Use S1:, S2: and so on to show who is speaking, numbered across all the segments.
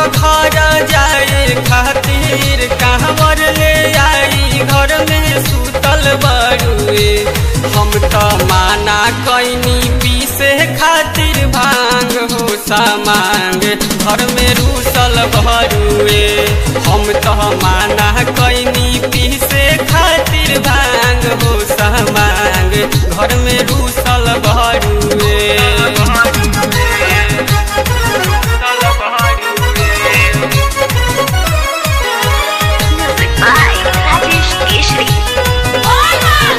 S1: घर जाए खातिर कहवर ले आई घर में सुतल बरुए हम तो माना कैनी पीसे खातिर भांग हो सामांग घर में रूसल भरुए हम तो माना कैनी पीसे खातिर भांग हो सामांग घर में रूसल भरुए
S2: Music by Rajesh Keshri.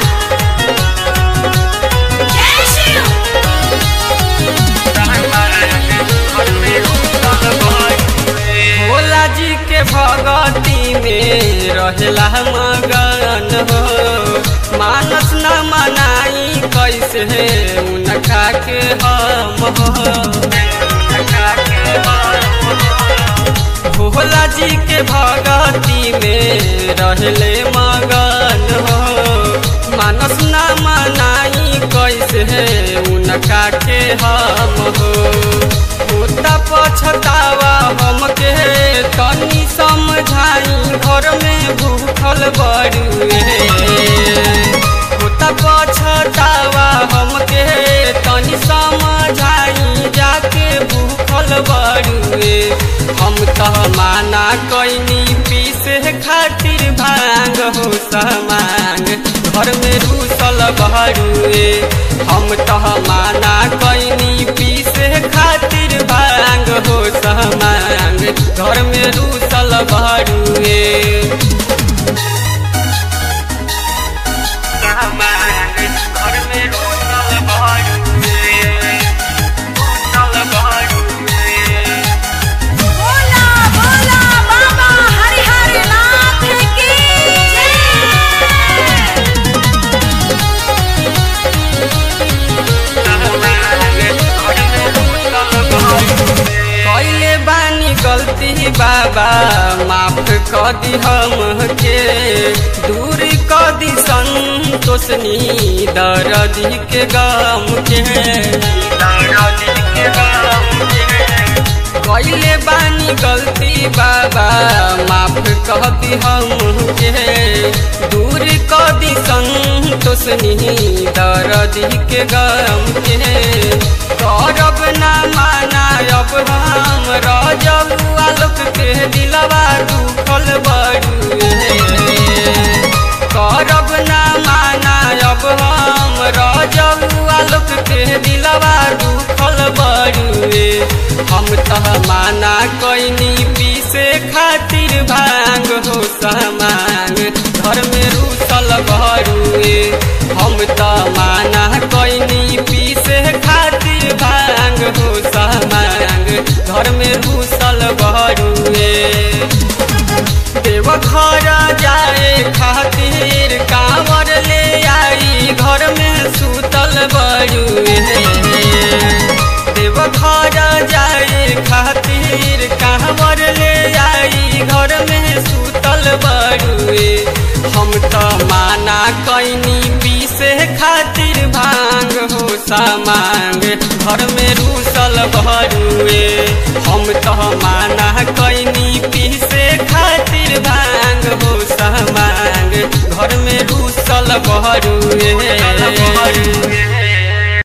S1: Bhola जी के भगती में रहेला मगन हो मानस न मनाई कैसे उनका के हम हो भोला जी के भगती में रहले मगन हो मानस न मनाई कैसे उनका के हम हो होता पछतावा हमके तनी समझाई घर में भूखल बड़ुए होता पछतावा हमके तनी समझाई जाके भूखल बड़ुए हम तो माना कैनी पीसे खातिर भांग हो समांग घर में रूसल बहरुए हम तो माना कैनी पीसे खातिर भांग हो समांग घर में रूसल बहरुए घर में रूसल बहरुए रूसल बहरुए
S3: बोला बोला बाबा हरिहर नाथ की जय
S1: कैले बानी गलती बाबा माफ कर दी हमके दूर कर दी संतोषनी दर्दी के गम के कैले बानी गलती बाबा माफ कर दी हमके दूर कर दी संतोषनी दर्दी के गम के करब ना माना अब हम रजब आलोक के दिलवा दुखल बड़ुए करब ना माना अब हम रजब आलोक के दिलवा दुखल बड़ुए हम तह माना कैनी पीसे खातिर भांग हो सामान घर में रूसल बड़ुए हम त माना कैनी पीसे खातिर भांग हो सामान घर में रूसल बड़ुए देव घर जाए खातिर कांवर ले आई घर में सुतल बड़ुए देव घर जाए खातिर कांवर ले आई घर में सुतल बड़ुए हम तो माना कैनी पीसे खातिर भांग हो सामांग घर में रूसल भरुए हम तो माना कैनी पीसे खातिर भांग हो सामांग घर में रूसल भरुए